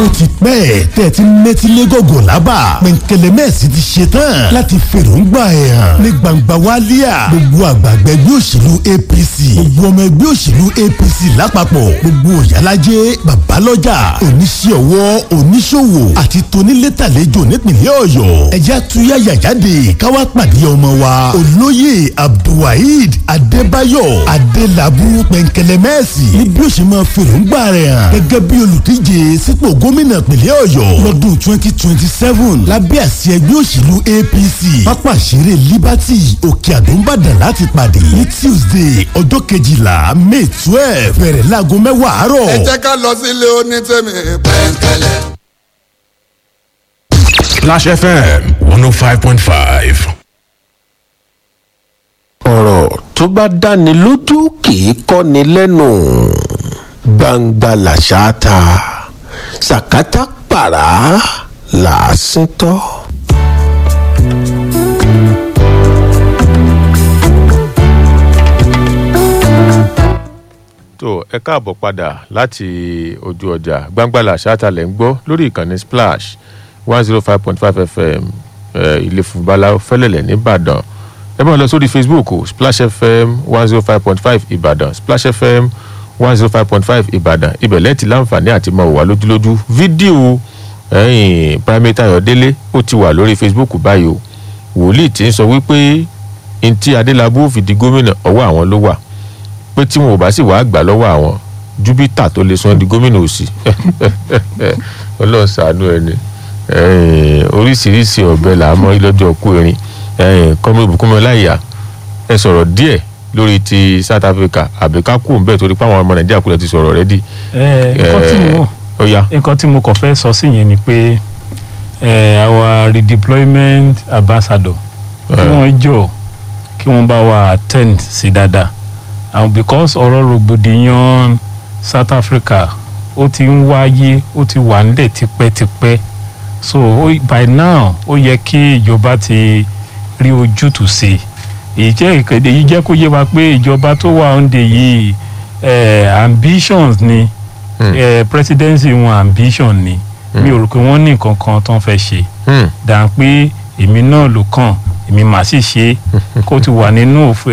ti pẹ́ tẹ́ ẹ ti ń mẹ́tí légògò lábà pẹ̀ǹkẹ̀lẹ̀ mẹ́ẹ̀sì ti ṣe tán láti fèròǹgbà ẹ̀ hàn ní gbangba wálíà gbogbo àgbààgbà ẹgbẹ́ òṣèlú APC gbogbo ọmọ ẹgbẹ́ òṣèlú APC lápapọ̀ gbogbo òyàlájẹ́ babalọ́jà oníṣẹ́ ọwọ́ oníṣòwò àti tonílétàlejò nípìnlẹ̀ ọ̀yọ́ ẹ̀já tuyáyà jáde káwá pàdé ọmọ wa olóyè abdulwaheed adébáyọ̀ adélábù pẹ̀ǹkẹ̀lẹ̀mẹ́sì ní bí ó ṣe máa fèròǹgbà rẹ̀ hàn gẹ́gẹ́ bí olùdíje sípò gómìnà ìpínlẹ̀ ọ̀yọ́ lọ́dún twenty twenty seven lábẹ́ àsíá ẹgbẹ́ òṣèlú apc pápá ìṣeré liberty òkè àdóńbàdàn láti pàdé ní tuesday ọjọ́ kejìlá may twelve bẹ̀rẹ̀ láago mẹ́wàá àárọ̀. ẹ jẹ́ ká lọ sílé onítẹ̀mí pẹ̀ǹkẹ̀lẹ̀. Splash FM 105.5. ọ̀rọ̀ tó bá dáni lójú kì í kọ́ni lẹ́nu gbangba làṣà ta sàkátà pàrà làásìn tọ́. tó ẹ káàbọ̀ padà láti ojú ọjà gbangbala ṣáàtàlẹ̀ ń gbọ́ lórí ìkànnì splash one zero five point five fm eh, ilé fúnbalá fẹ́lẹ̀lẹ̀ nìbàdàn ẹ máa lọ sórí facebook o, splash fm one zero five point five ìbàdàn splash fm one zero five point five ìbàdàn ibẹ̀ lẹ́ẹ̀tì láǹfààní àti máa wà lójúlójú fídíò ẹ̀yìn primate ayọ̀délé ó ti wà lórí facebook báyìí o wòlíì tí ń sọ wípé ntí adélábù fi di gómìnà ọwọ́ àwọn ló wà pé tí wọn ò bá sì wàá gbà lọ́wọ́ àwọn júbítà tó lè sọ di gómìnà òsì ọlọ́run ṣàánú ẹni oríṣiríṣi ọ̀bẹ là á mọ́ lọ́jọ́ kú erin kọ́mọ ìbùkún mi láyà ẹ sọ̀rọ̀ díẹ̀ lórí ti south africa àbí ká kú òǹbẹ̀ torí pé àwọn ọmọ nàìjíríà kúlẹ̀ ti sọ̀rọ̀ rẹ́ dì. ẹ nǹkan tí mo ó yá nǹkan tí mo kàn fẹ́ sọ sí yẹn ni pé ẹ our redeployment ambassador kí wọ́n jọ kí wọ́n bá wa attend sí dáadáa and because ọ̀rọ̀ rògbòdìyàn south africa ó ti ń wáyé ó ti wà nílẹ̀ tipẹ́tipẹ́ so ó- by now ó yẹ kí ìjọba ti rí ojútùú sí i èyí jẹ́ ìkéde yìí jẹ́ kó yé wa pé ìjọba tó wà òǹdè yìí eh, ambitions ni Hmm. eh, presidency wọn ambition ni mi ò rò pé wọ́n ní nǹkan kan tó ń fẹ́ ṣe Hmm. dà pé èmi náà ló kàn èmi mà sì ṣe kó ti wà nínú òf-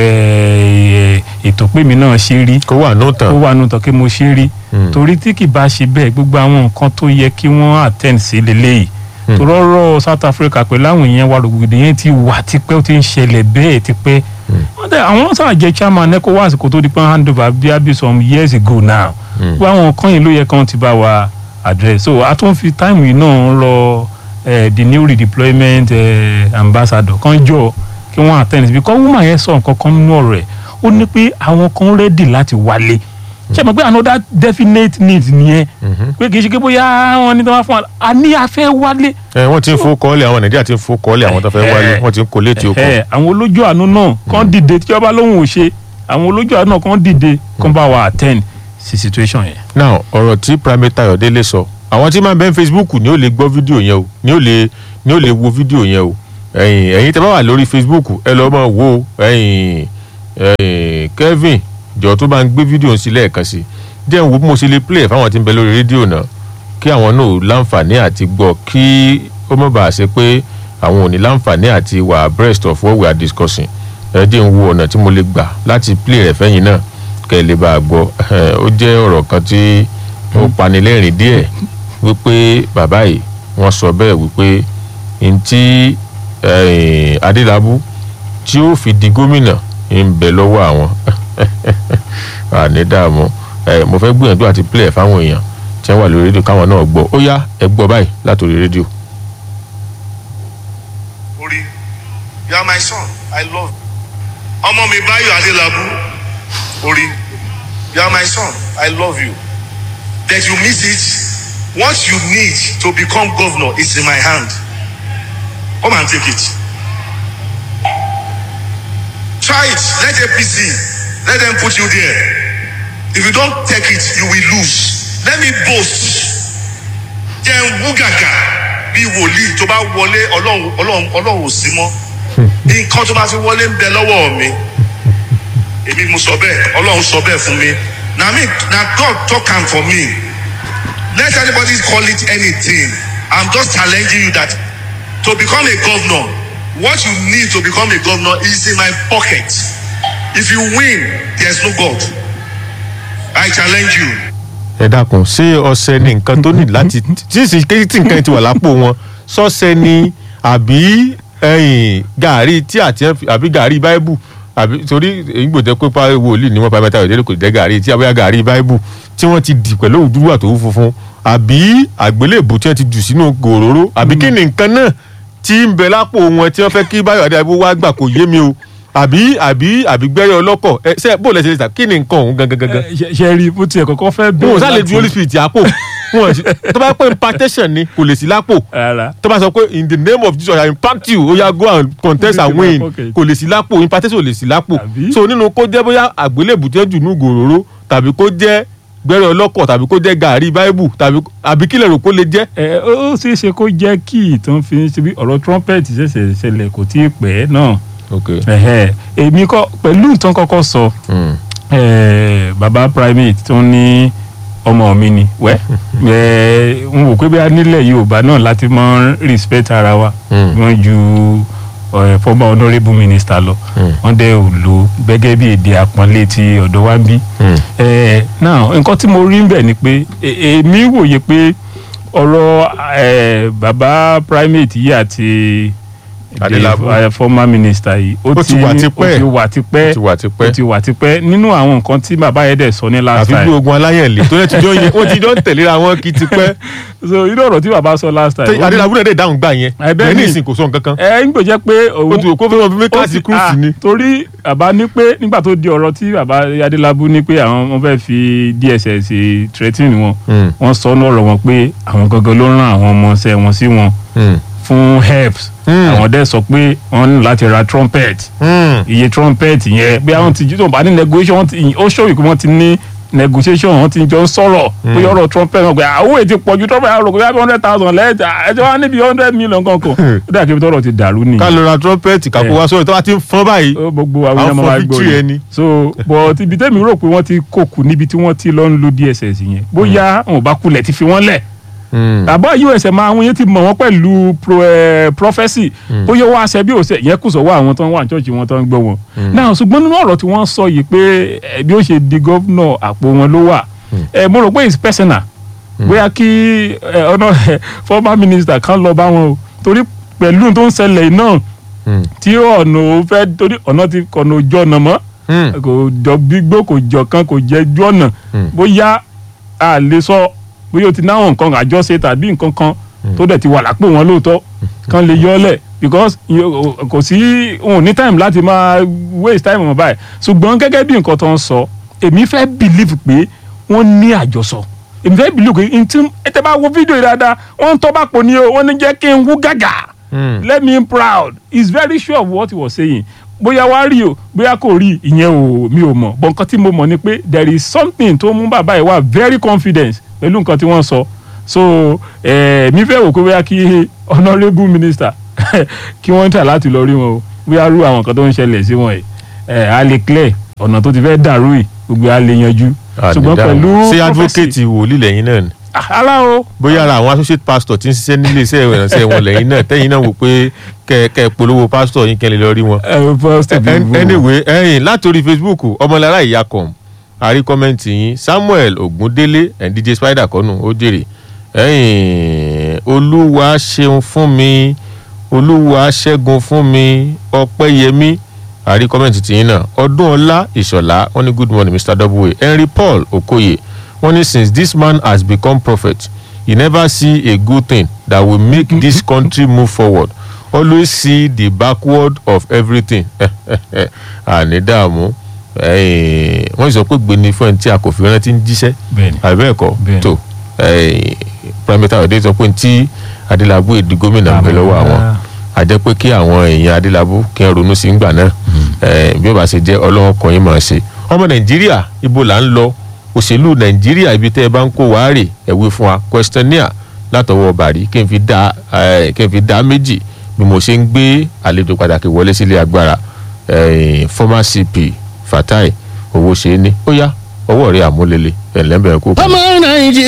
eh, ètò pé èmi náà ṣe rí kó wà nù ó tán wà nù tán kí mo ṣe rí Hmm. torí tí kì bá ṣe bẹ́ẹ̀ gbogbo àwọn nǹkan tó yẹ kí wọ́n attend sí leléyìí Hmm. torọ́rọ́ south africa pẹ̀lú àwọn èèyàn wa rògbòdì yẹn ti wà tipẹ́ ó ti ń ṣẹlẹ̀ bẹ́ẹ̀ tipẹ́ wọ́n dẹ̀ àwọn sáà jẹ́ chairman ecowas kó tó di pé hand over bí abi some years ago now Hmm. gbogbo àwọn nǹkan yìí ló yẹ kán ti bá wa address so a tún fi time yìí náà rọ eh, the new redeployment eh, ambassador kan jọ kí wọ́n attend because woman yẹn sọ nǹkan kan nínú ọ̀rọ̀ ẹ̀ ó ní pé àwọn kan ready láti wálé ṣe mọ̀ pé another definite need nìyẹn pé kì í ṣe pé bóyá wọn ní tí wọ́n fún wa a ní a fẹ́ wálé ẹ wọ́n ti ń fowó kọ́ọ́lẹ̀ àwọn nàìjíríà ti ń fowó kọ́ọ́lẹ̀ àwọn tó fẹ́ wálé wọ́n ti ń kó létí oko ẹ àwọn olójú àánú náà kàn dìde tí ọba lóhùn ò ṣe àwọn olójú àánú náà kàn dìde kàn bá wa attend sí situation yẹn. now ọ̀rọ̀ tí primate ayọ̀délé sọ àwọn tí máa ń bẹ ní facebook ni ó lè gbọ́ fídíò yẹn o ni ó lè ni ó lè wo fídíò yẹn o ẹ̀yin ẹ̀yin tẹ́ bá wà lórí facebook ẹ lọ́ọ́ máa wo ẹ̀yin ẹ̀yin kevin jọ tó bá ń gbé fídíò ń sí lẹ́ẹ̀kan sí díẹ̀ ń wo bí mo ṣe lè play ẹ̀ fáwọn tí ń bẹ lórí rédíò náà kí àwọn náà ò láǹfààní àti gbọ́ kí ó má bàa ṣe pé àwọn ò ní láǹfààní àti wà abreast of what we are discussing ẹ díẹ̀ ń wo ọ̀nà tí mo lè gbà láti play rẹ̀ fẹ́yìn náà kẹ́ ẹ lè bá a gbọ́ ó jẹ́ ọ̀rọ̀ kan tí ó panilẹ́rìn díẹ̀ wípé bàbá yìí wọ́n sọ bẹ́ẹ̀ wípé ntí eh, adélábù tí ó fi di gómìnà ń bẹ lọ́wọ́ àwọn àní dààmú Eh, mo fẹ́ gbìyànjú àti play ẹ̀ fáwọn èèyàn tí wọ́n wà lórí rédíò káwọn náà gbọ́ ó yá ẹ gbọ́ báyìí látòrí rédíò. Ori, you are my son. I love you. Ọmọ mi Báyọ̀ Adélábù. Ori, you are my son. I love you. That you miss it. What you need to become governor is in my hand. Come and take it. Try it. Let APC. Let them put you there. If you don't take it, you will lose. Let me boast. Jẹ́ ń wú gàgà bí wòlíì tó bá wọlé ọlọ́run ọlọ́run ọlọ́run ò sí mọ́. Nǹkan tó bá fi wọlé ń bẹ lọ́wọ́ mi. Èmi mo sọ bẹ́ẹ̀, ọlọ́run sọ bẹ́ẹ̀ fún mi. Na me na God talk am for me. let anybody call it anything i'm just challenging you that to become a governor what you need to become a governor is in my pocket if you win there's no god i challenge you. ẹ dákun ṣé ọṣẹ ni nǹkan tó ní láti tí sì tí nǹkan ti wà lápò wọn sọṣẹ ni àbí ẹyìn gàárì tí àti àbí gàárì báíbù àbí torí ìgbòdẹ pé pa wòlíì ni wọn pa mẹ́ta ìdílé kò jẹ gàárì tí àbí gàárì báíbù tí wọn ti dì pẹ̀lú òdúrú àtòwú funfun àbí àgbélébù tí wọn ti jù sínú gòróró àbí kí ni nǹkan náà tí ń bẹ lápò wọn tí wọn fẹ́ kí báyọ̀ adéyàbó wá gbà kò yé mi o àbí àbí àbí gbẹ́rẹ́ ọlọ́kọ̀ ẹ ṣe bó lẹ́sẹ̀ lè ta kí ni nǹkan ọ̀hún gangan gangan ṣe ṣe rí bó tiẹ̀ kọ́kọ́ fẹ́ wọn bẹ̀rẹ̀ ò sálẹ̀ ju holy spirit àpò wọn ò sí tó bá pẹ́ impartation ni kò lè sí lápò rárá tó bá sọ pé in the name of jesus i impact you oya go and contest and win Okay. kò lè sí lápò impartation ò lè sí lápò Àbí? so nínú kó jẹ́ bóyá àgbélébù tó jù ní gòróró tàbí kó jẹ́ gbẹ́rẹ́ ọlọ́kọ̀ tàbí kó jẹ́ gàárì báíbù tàbí àbí kílẹ̀ rò kó lè jẹ́. ẹ ó ó ṣeé ṣe kó jẹ́ kí ìtàn fi ń ṣe bí ọ̀rọ̀ trumpet ṣẹ̀ṣẹ̀ ṣẹlẹ̀ kò tí ì pẹ́ náà ok Ẹ̀hẹ́, èmi kọ́ pẹ̀lú ìtàn kọ́kọ́ sọ eh, baba primate tó ní ọmọ mi ni wẹ́ ẹ n wò pé bí a nílẹ̀ yorùbá náà láti mọ respect ara wa Mm. wọ́n ju eh, former honourable minister lọ wọ́n dẹ̀ ò lò gẹ́gẹ́ bí èdè àpọ́nlé ti ọ̀dọ̀ wa ń bí. Eh, now nǹkan tí mo rí ń bẹ̀ ni pé e- èmi wòye pé ọ̀rọ̀ eh, baba primate yìí àti Adélabú. the, eh, former minister yìí Ó ti wà tipẹ́. ó ti wà tipẹ́ Ó ti wà tipẹ́. ó ti wà tipẹ́ nínú àwọn nǹkan tí bàbá yẹn dẹ̀ sọ ní last àfi bí time ogun aláyẹ̀lẹ̀ tó lẹ́ ti jọ yẹ wọ́n ti jọ ń tẹ̀léra wọn kí ti pẹ́ so inú ọ̀rọ̀ tí bàbá sọ last time ó ní- adélábù náà dé dáhùn gbà yẹn Ẹ bẹ́ẹ̀ ẹ̀ ní ni. ìsìn kò sọ nǹkan kan ẹ ń gbèjẹ́ pé òun ó ti wò kó fẹ́ wọn fi mí ó kíláàsì ti- kúrúùsì ah, ni. torí bàbá ní pé nígbà tó di ọ̀rọ̀ tí bàbá adélábù ní pé àwọn wọn fẹ́ fi dss threatening wọn Mm. wọ́n sọ ní ọ̀rọ̀ wọn pé àwọn gangan ló rán àwọn ọmọọṣẹ́ wọn sí wọn Mm. fún helps Mm. àwọn dẹ̀ sọ pé wọ́n ní láti ra trumpet Mm. iye trumpet yẹn bí àwọn ti jí tó bá ní negotiation wọ́n ti ó ṣòwò pé wọ́n ti ní negotiation wọ́n ti jọ ń sọ̀rọ̀ bóyá ọ̀rọ̀ trumpet wọn pé àwọn èyí ti pọ̀ ju trumpet àwọn òkè hundred thousand lẹ́ẹ̀ta ẹjọ́ wa níbi hundred million kankan ó dà kí tọ́rọ̀ ti dàrú nìyẹn ká lọ ra trumpet kápò wá sórí tó bá ti ń fọ́n báyìí ó gbogbo àwọn Àwọn èèyàn máa for gbọ́ victory ni. ẹni. so but ibi tẹ́mi rò pé wọ́n ti kókù níbi tí wọ́n ti lọ ń lo dss yẹn bóyá wọn ò bá kulẹ̀ ti fi wọ́n lẹ̀ Mm. àbọ̀ usm àwọn yẹn ti mọ̀ wọ́n pẹ̀lú pro, eh, prophesy bóyá wọ́n aṣẹ bí òṣè yẹn kù sọ́wọ́ àwọn tó ń wà ní church wọn tó ń gbọ́ wọn. náà ṣùgbọ́n nínú ọ̀rọ̀ tí wọ́n sọ yìí pé eh, bí ó ṣe di gọ́vnọ̀ àpò wọn ló wà Eh, mo rò pé it's personal bóyá kí eh, ọ̀nà former minister kan lọ bá wọn o torí pẹ̀lú tó ń ṣẹlẹ̀ yìí náà Mm. tí ọ̀nà ò fẹ́ torí ọ̀nà ti kọ̀nà ojú ọ̀nà mọ́ Mm. kò jọ gbígbó kò jọ kan kò jẹ ju ọ̀nà Mm. bóyá a lè sọ bóyá o ti náwọn nǹkan àjọṣe tàbí nǹkan kan tó dẹ̀ ti wà lápò wọn lóòótọ́ kan lè yọ ọ́ lẹ̀ because yo- kò sí òun ní time láti máa waste time wọn báyìí ṣùgbọ́n gẹ́gẹ́ bí nǹkan tó ń sọ èmi fẹ́ believe pé wọ́n ní àjọsọ èmi fẹ́ believe pé ntí ẹ tẹ́ bá wo fídíò yìí dáadáa wọ́n ń tọ́ bá pò ní o wọ́n ní jẹ́ kí n wú gàgà Mm. let me proud he is very sure of what he was saying bóyá wá rí o bóyá kò rí ìyẹn o mi ò mọ̀ bọ̀ nǹkan tí mo mọ̀ ni pé there is something tó mú bàbá yìí wá very confident pẹ̀lú nǹkan tí wọ́n sọ so eh, mi fẹ́ wò pé bóyá kí honourable minister kí wọ́n tà láti lọ rí wọn o bóyá rú àwọn nǹkan tó ń ṣẹlẹ̀ sí wọn yìí eh, a lè clear ọ̀nà tó ti fẹ́ dàrú yìí gbogbo a lè yanjú ṣùgbọ́n pẹ̀lú ṣé prophecy- advocate wòlíì lẹ́yìn náà ni Ah, ara o bóyá ara àwọn associate pastor ti ń ṣiṣẹ́ nílé iṣẹ́ ìrànṣẹ́ wọn lẹ́yìn náà tẹ́yìn náà wò pé kẹ́ kẹ́ polówó pastor yín kẹ́ lè lọ rí wọn. Eh, first of An- all, anyway ẹ̀yin látòrí facebook ọmọlára ìyàkọ̀m àrí kọ́mẹ́ǹtì yín samuel ogundele ẹ̀ dj spider kọ́nù ó jèrè ẹ̀yin olúwa ṣeun fún mi olúwa ṣẹ́gun fún mi ọpẹ́yẹmí àrí kọ́mẹ́ǹtì tìyín náà ọdún ọlá ìṣọ̀lá wọ́n ní good morning mr w henry paul okoye wọ́n ní since this man has become prophet he never see a good thing that will make this country move forward always see the backward of everything àní dààmú eh, wọ́n sọ pé gbéni fún ẹni tí a kò fi rántí ń jíṣẹ́ Bẹ́ẹ̀ni. àbẹ́ẹ̀kọ́ Bẹ́ẹ̀ni. tó pẹ́mẹ́tà òde sọ pé tí adélábù èdè gómìnà ń bẹ lọ́wọ́ àwọn a jẹ́ pé kí àwọn èèyàn adélábù kí wọ́n ronú sí ngbà náà Eh, bí ó bá ṣe jẹ́ ọlọ́wọ́ kan yín máa ṣe ọmọ nàìjíríà ibo là ń lọ òṣèlú nàìjíríà ibi tẹ́ ẹ bá ń kó wàá rè ẹ̀wé fún wa questionnaire látọwọ́ bàrí kí n fi dá eh, kí n fi dá méjì bí mo ṣe ń gbé àlejò pàtàkì wọlé sílé agbára eh, former cp fatai owó ṣe é ní ó yá ọwọ́ rẹ̀ àmúlélẹ̀ ẹ̀ lẹ́bẹ̀ẹ́ kó kú. ọmọ nàìjíríà.